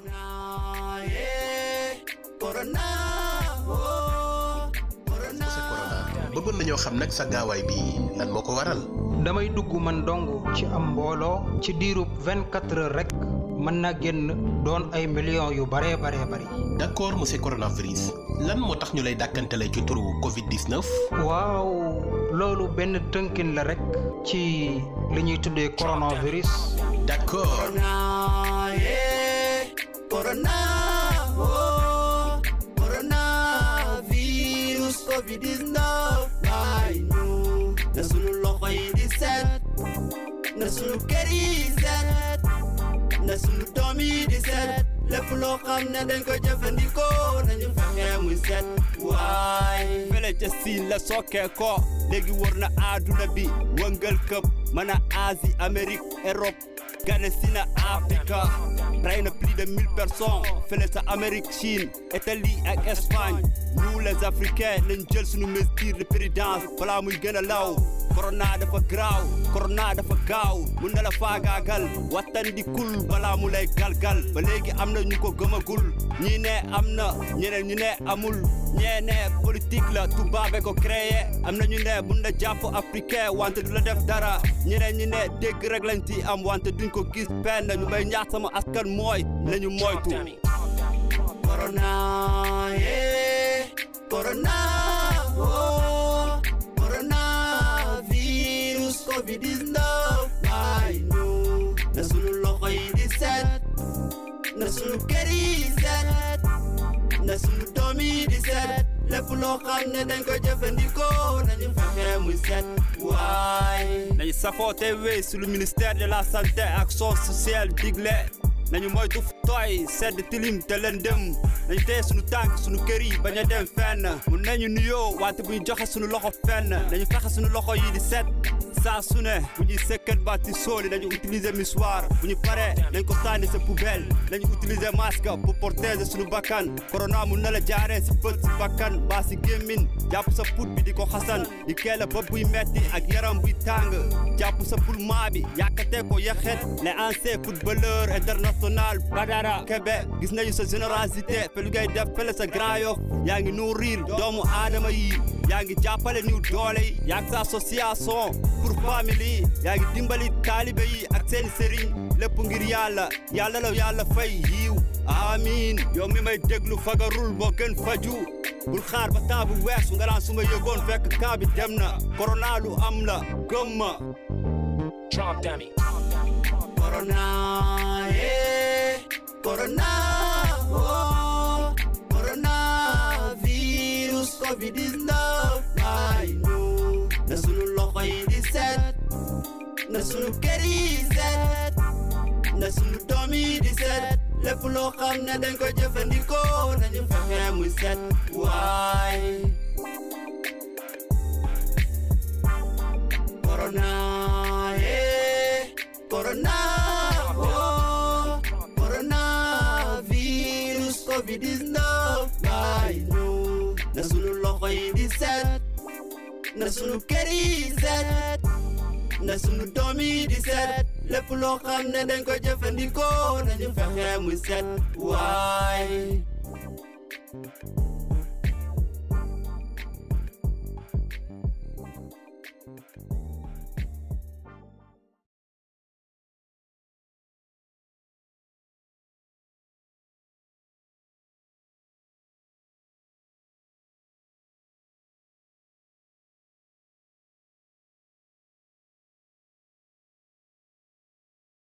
monsieur Corona bëggoon nañoo xam nag sa gaawaay bi lan moo ko waral. damay dugg man dong ci am mbooloo ci diirub 24 heures rek mën na génn doon ay millions yu baree baree bari d'accord monsieur coronavirus lan moo tax ñu lay dàkkantale ci turu Covid 19. waaw loolu benn tënkin la rek ci li ñuy tuddee coronavirus d'accord. coronavirus covid-19 waay ñu na sunu loxo yi di set na sunu kër yi set na sunu doom yi di set lépp loo xam ne dañ ko jëfandikoo nañu fexe muy set waay fele ca siin la sokkee ko léegi wër na àdduna bi wëngal këpp mën a Asie Amérique Europe gane si na Afrika rey na plus de mille personnes fële sa Amérique Chine Italie ak Espagne nous les Africains nañ jël suñu mesure de présidence balaa muy gën a law corona dafa graaw corona dafa gaaw mun na la faagaagal wattandikul balaa mu lay galgal ba léegi am na ñu ko gëmagul ñii ne am na ñeneen ñu ne amul ñee ne politique la tubaabe ko créé am na ñu ne mun na jàpp africain wante du la def dara ñeneen ñi ne dégg rek lañ ci am wante duñ ko gis penn ñu may ñaax sama askan mooy nañu moytu corona yeah corona oh coronavirus covid-19 waay ñu na sunu loxo yi di set na sunu kër yi set na sunu doom yi di set lépp loo xam ne dañ ko jëfandikoo nañu fexe muy set waay nañu safoote wéy su lu ministère de la santé action sociale digle nañu moytu fu tooy sedd tilim te lëndëm nañu téye sunu tànk sunu kër yi bañ a dem fenn mun nañu nuyoo wante bu ñu joxe sunu loxo fenn nañu fexe sunu loxo yi di set saa su ne bu ñuy sëkkat baati sóoli nañu utiliser mouchoir bu ñu paree nañ ko sànni sa poubelle nañu utiliser masque pour protéger sunu bakkan corona mun na la jaaree si bët si bakkan baa si gémmin jàpp sa put bi di ko xasan di keela bopp buy metti ak yaram buy tàng jàpp sa pulmaa bi yàkkatee ko yaxet les anciens footballeurs international Badara Kebe gis nañu sa générosité fe lu ngay def fele sa Grand Yoff yaa ngi nourrir doomu aadama yi yaa ngi jàppale niw doole yi yaa ngi sa association pour famille yi yaa ngi dimbali taalibe yi ak seen sëriñ lépp ngir yàlla yàlla la yàlla fay yiiw amiin yow mi may déglu fagarul moo gën faju bul xaar ba temps bu weesu nga naan su ma yëgoon fekk kaa bi dem na corona lu am la gëm ma corona yeah corona oh coronavirus covid-19 waay ñu na sunu loxo yi di set na sunu kër yi set na sunu doom yi di set lépp loo xam ne dañ ko jëfandikoo nañu fexe muy set waay corona yeah corona oh coronavirus covid-19 waay ñu na sunu loxo yi di set na sunu kër yi set na sunu doom yi di set lépp loo xam ne dañ ko jëfandikoo nañu fexe muy set waay